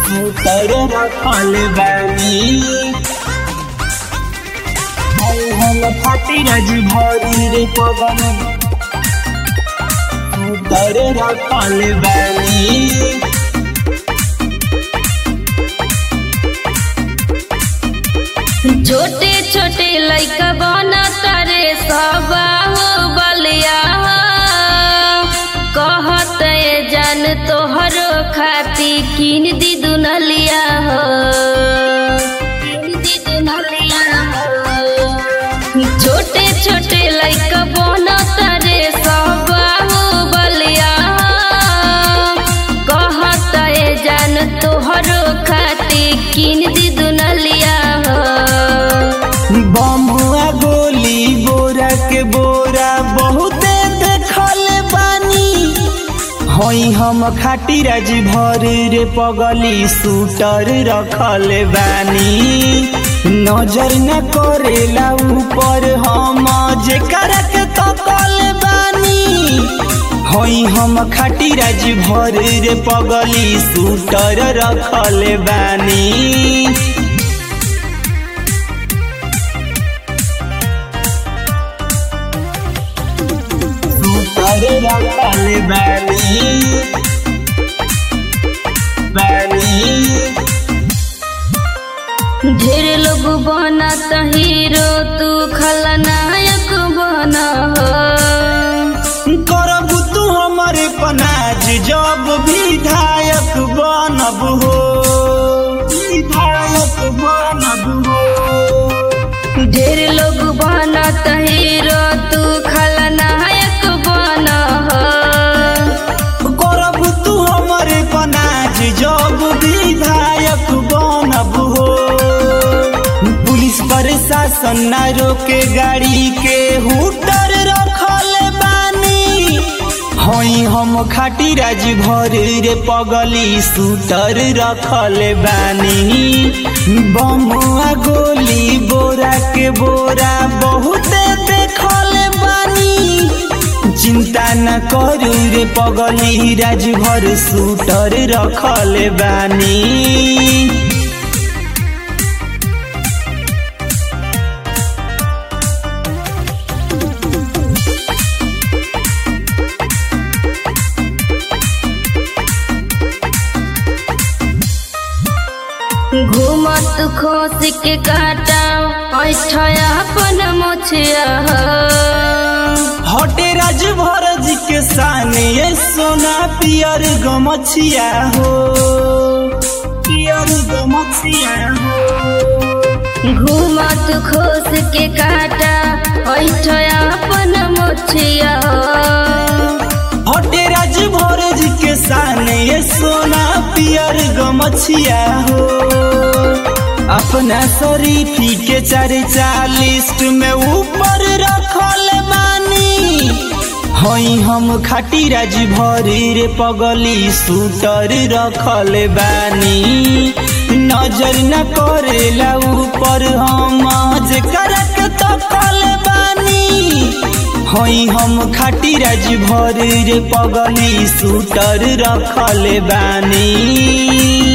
sweater रखल बानी हाय हम फाटी रज भरी रे पवन सूटर रखल बानी छोटे छोटे लइका बना तारे सबाहु बलिया कहत ए जान तोहरो खाती किन दी दुनलिया हो किन दी दुनलिया हो छोटे छोटे लइका बना तारे सबाहु बलिया कहत ए जान तोहरो खाती किन दी दुनलिया हो बमुआ गोली बोरा के बोरा बहुते देखल बानी हई हम खाटी राज भर रे पगली सूटर रखल बानी नजर न करेला ऊपर हम जेकर के तकल बानी हई हम खाटी राज भर रे पगली सूटर रखल बानी सूतर रखल बानी बानी ढेर लोग बना त हीरो तू खलनायक बना हो करब तू हमरे पनाज जब विधायक बनब हो विधायक बनब हो ढेर लोग बना त हीरो तू खलनायक बना हो करब तू हमरे पनाज जब विधायक बनब हो पुलिस प्रशासन न रोके गाड़ी के हुटर रखल बानी हई हम खाटी राज भर रे पगली सूटर रखल बानी बमुआ गोली बोरा के बोरा बहुते देखल बानी चिंता न करू रे पगली राज भर सूटर रखल बानी घूमत खोस के काटा ऐठया अपन मोछिया हो हटे राज भरज के साने ये सोना पियर गमछिया हो पियर गमछिया हो घूमत खोस के काटा ऐठया अपन मोछिया हो हटे राज भरज के साने ये सोना पियर गमछिया हो अपना शरीफी के चर्चा लिस्ट में ऊपर रखल बानी हई हम खाटी राज भरी रे पगली सूटर रखल बानी नजर न करेला ऊपर हम जेकर के तकल बानी हई हम खाटी राज भर रे पगली सूटर रखल बानी